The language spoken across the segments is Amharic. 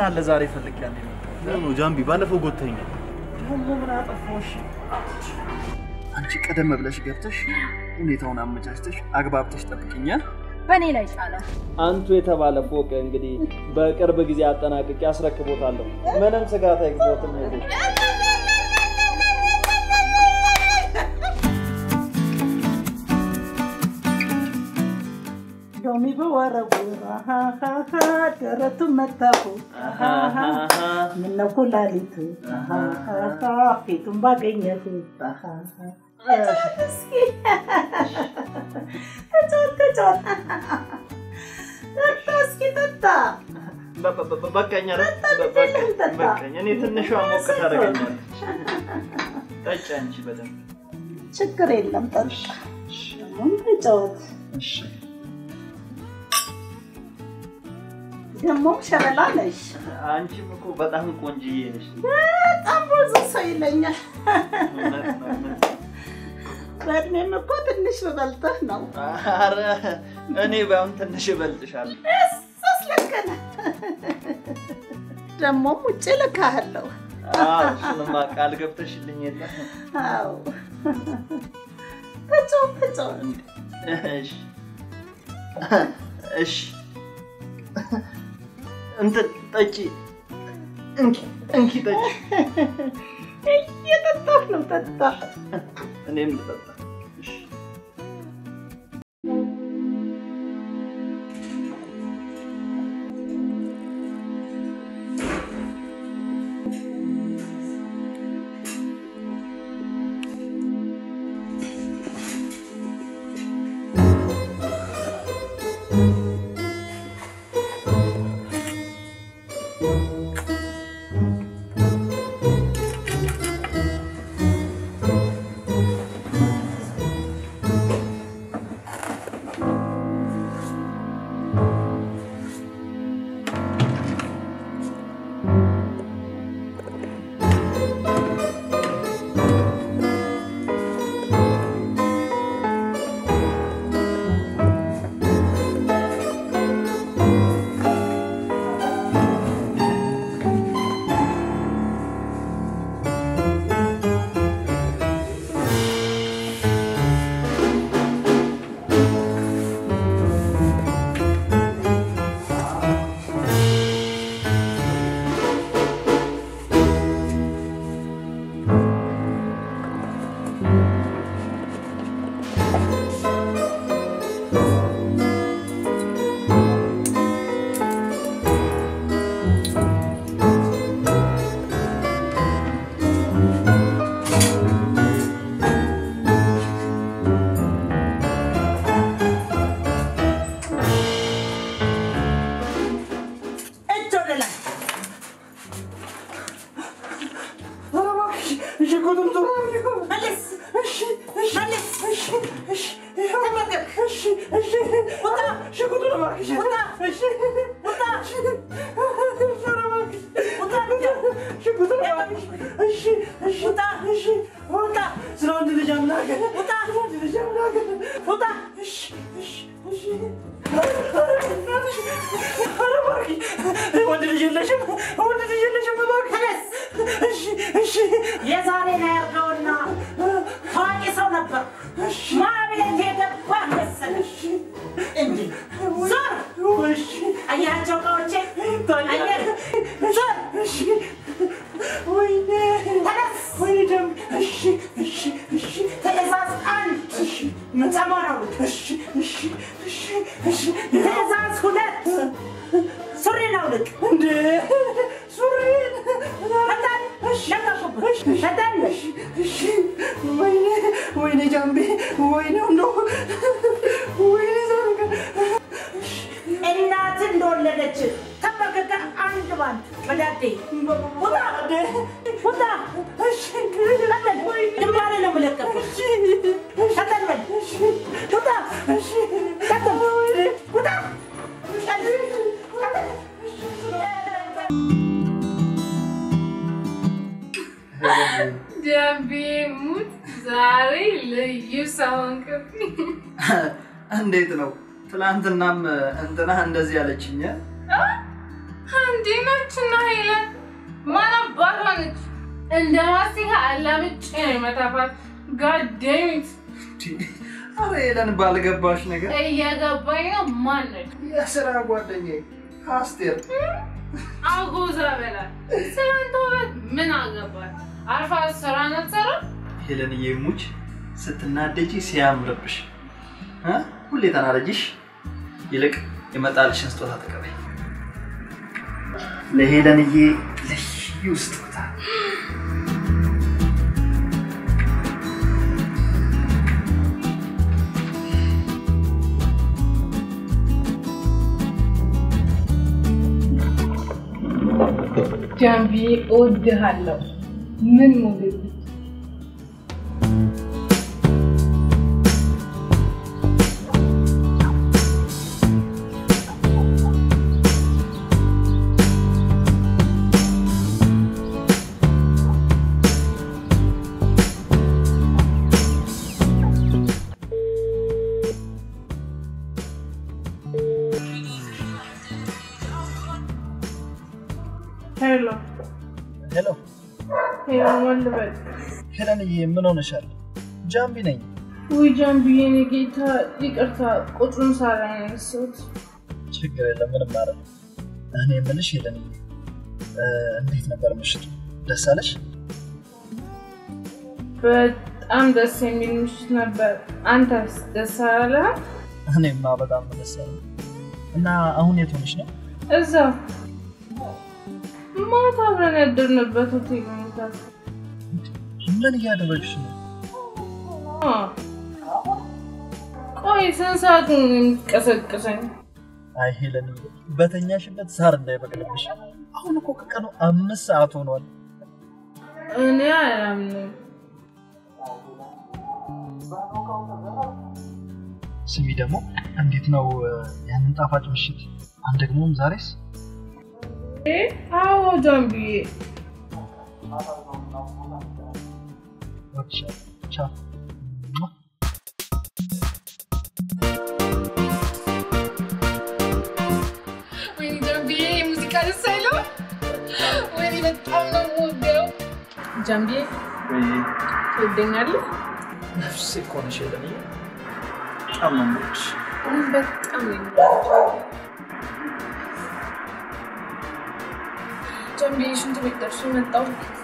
አለ ዛሬ ፈልጌያለሁ። ነው ጃምቢ፣ ባለፈው ጎተኛል። ደግሞ ምን አጠፋሁሽ? አንቺ ቀደም ብለሽ ገብተሽ ሁኔታውን አመቻችተሽ አግባብተሽ ጠብቅኛ። በእኔ ላይ ጫለ። አንቱ የተባለ ፎቅ እንግዲህ በቅርብ ጊዜ አጠናቅቄ አስረክቦታለሁ። ምንም ስጋት አይግባትም። ሎሚ በወረቡ አሃሃሃ፣ ደረቱ መታፉ አሃሃሃ፣ ምነው ኩላሊቱ አሃሃሃ፣ ፊቱን ባገኘሁ አሃሃሃ። ተጫወት እስኪ ተጫወት ተጫወት። ጠጣ እስኪ ጠጣ። በቃኝ፣ ኧረ ጠጣ፣ በቃኝ፣ ጠጣ። በቃኝ። እኔ ትንሿ ሞቅ ታደርገኛለች። ጠጪ አንቺ በደንብ ችግር የለም ጠጣ። አሁን ተጫወት። እሺ። ደግሞ ሸበላ ነሽ። አንቺም እኮ በጣም ቆንጅዬ ነሽ። በጣም ብዙ ሰው ይለኛል። እውነት ነው፣ እውነት ነው። በእድሜም እኮ ትንሽ በበልጠህ ነው። ኧረ እኔ ባይሆን ትንሽ እበልጥሻለሁ። እሱስ ልክ ነህ። ደግሞም ውጭ ልካለሁ። አዎ፣ እሱንማ ቃል ገብተሽልኝ የለ አዎ ተጫወት ተጫወት። እሺ እሺ እንትን ጠጪ እንኪ እንኪ ጠጪ እየጠጣሁ ነው። ጠጣ። እኔም ልጠጣ እሺ እጅ ወደ ላይ። መለስ መለስ። ተመገብ። ውጣ ውጣ ውጣ የዛሬ ነው ያድርገውና ታዋቂ ሰው ነበር። ማብለት የገባ መሰለሽ እንዴ? ዞር አያቸው እቃዎቼ አየህ? ዞር ተነስ። ትዕዛዝ አንድ ሰሞኑን ትዕዛዝ ሁለት ሱሪ ነው ልቅ ፈጣን ለቀቁበት ፈጣን ወይኔ ጃምቤ፣ ወይኔ እንደው ወይኔ ዛሬ እናት እንደወለደች ተመከከ አንድ ባንድ በዳዴ ውጣ ውጣ ቀጠል ግንባሬ ነው የምለቀብህ ቀጠል በል ውጣ ቀጠል ውጣ ጃምቢ ሙት ዛሬ ልዩ ሰውን ክፍኝ እንዴት ነው? ትናንትናም እንትና እንደዚህ ያለችኝ እንዲህ ነችና ማን አባቷ ነች? እንደ ማስቲካ አላምጬ ነው የመታፋት። ጋደሚት አረ ሄለን ባልገባሽ ነገር እየገባኝ ነው። ማን ነች? የስራ ጓደኛዬ አስቴር አጎዛ በላት። ስለአንተ ውበት ምን አገባት? አርፋ ስራ ነትሰራ ሄለንዬ ሙች ስትናደጂ ሲያምርብሽ እ? ሁሌ ተናደጂሽ። ይልቅ የመጣልሽን ስጦታ ተቀበይ። ለሄለንዬ ልዩ ስጦታ ጃንቢ እወድሃለሁ። ምን ሞግል ሄሎ ሄሎ ሄሎ፣ ማን ልበል? ሄለንዬ ምን ሆነሻል? ጃምቢ ነኝ። ውይ ጃንቢ፣ የኔ ጌታ ይቅርታ፣ ቁጥሩን ሳላ ያነሳሁት። ችግር የለም ምንም ማለት እኔ የምልሽ ሄለንዬ እ፣ እንዴት ነበር ምሽቱ? ደስ አለሽ? በጣም ደስ የሚል ምሽት ነበር። አንተስ ደስ አላለህም? እኔማ በጣም ነው ደስ ያለኝ። እና አሁን የት ሆነሽ ነው? እዛው ማታ አብረን ያደርንበት ሆቴል ነው። ምን እያደረግሽ ነው? አ፣ ቆይ ስንት ሰዓት ነው የምትቀሰቅሰኝ? አይ ሄለንዬ በተኛሽበት ሳር እንዳይበቅልብሽ። አሁን እኮ ከቀኑ አምስት ሰዓት ሆኗል። እኔ አላምንም። ስሚ ደግሞ እንዴት ነው እ፣ ያንን ጣፋጭ ምሽት አንደግሞም ዛሬስ? እ? አዎ ጃንቢዬ፣ እወድሻለሁ። ቻው። ሟ። ወይኔ ጃንቢዬ፣ የሙዚቃ ደስ አይለው? ወይኔ በጣም ነው የምወደው። ጃንቢዬ ትወደኛለህ? ነፍሴ እኮ ነሽ ሄለንዬ። በጣም ነው የምወድሽ። እኔም በጣም ነው የምወደው። ጃንቢዬ፣ ሽንት ቤት ደርሼ መጣሁ።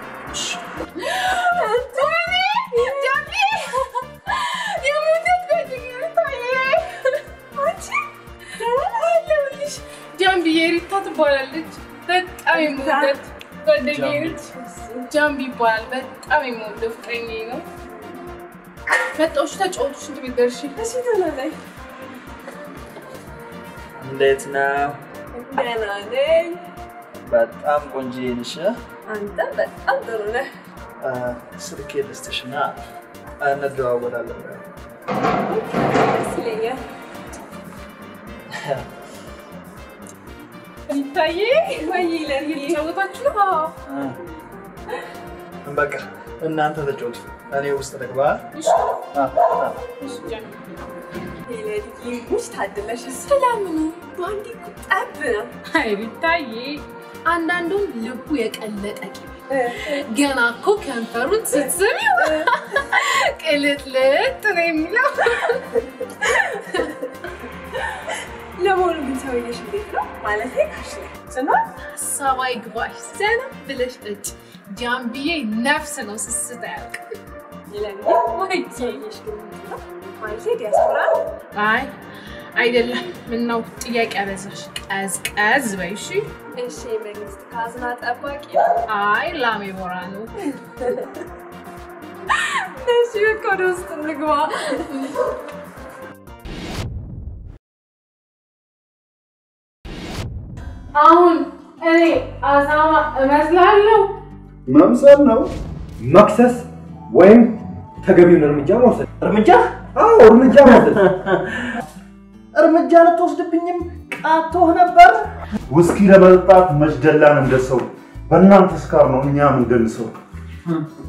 ጃምቢ የሪታ ትባላለች። በጣም የምወዳት ጓደኛዬ ነች። ጃምቢ ይባላል። በጣም የምወደው ፍቅረኛዬ ነው። መጣሁ። እሺ፣ ተጫወቱ። ሽንት ቤት ደርሼ እንዴት ነው? ደህና ነኝ። በጣም ቆንጆ ነሽ። አንተ በጣም ጥሩ ነህ። እ፣ ስልኬ ልስጥሽና እንደዋወላለን። ደስ ይለኛል። ይታየ ወይ ለኔ እየተጫወታችሁ ነው? እ፣ በቃ እናንተ ተጫወቱ፣ እኔ ውስጥ ልግባ። እሺ፣ አ፣ አ። እሺ፣ ጃምቢ ሄለንዬ ሙች ታድለሽ። ሰላምኑ በአንዴ እኮ ጠብ ነው። አይ ቢታዬ፣ አንዳንዱም ልቡ የቀለጠ ቂቤ ገና እኮ ከንፈሩን ስትስሚው ቅልጥልጥ ነው የሚለው። ለመሆኑ ግን ሰውዬሽ እንዴት ነው? ማለት ካሽ ላይ ጽና ሀሳብ አይግባሽ፣ ዘና ብለሽ ጠጪ። ጃምቢዬ ነፍስ ነው፣ ስስት አያውቅም። ሄለንዬ ወይ ሰውዬሽ ግን እንዴት ነው? ማለት ዲያስፖራ ነው? አይ አይደለም። ምነው ጥያቄ አበዛሽ? ቀዝቀዝ በይ እሺ። እሺ የመንግስት ካዝና ጠባቂ ነው? አይ ላሜ ቦራ ነው። እሺ በቃ ወደ ውስጥ እንግባ። አሁን እኔ አሳማ እመስላለሁ? መምሰል ነው መክሰስ ወይም ተገቢውን እርምጃ መውሰድ። እርምጃ አዎ እርምጃ መውሰድ። እርምጃ ልትወስድብኝም ቃቶህ ነበር። ውስኪ ለመጠጣት መች ደላን እንደሰው በእናንተ ስካር ነው እኛም እንደንሰው።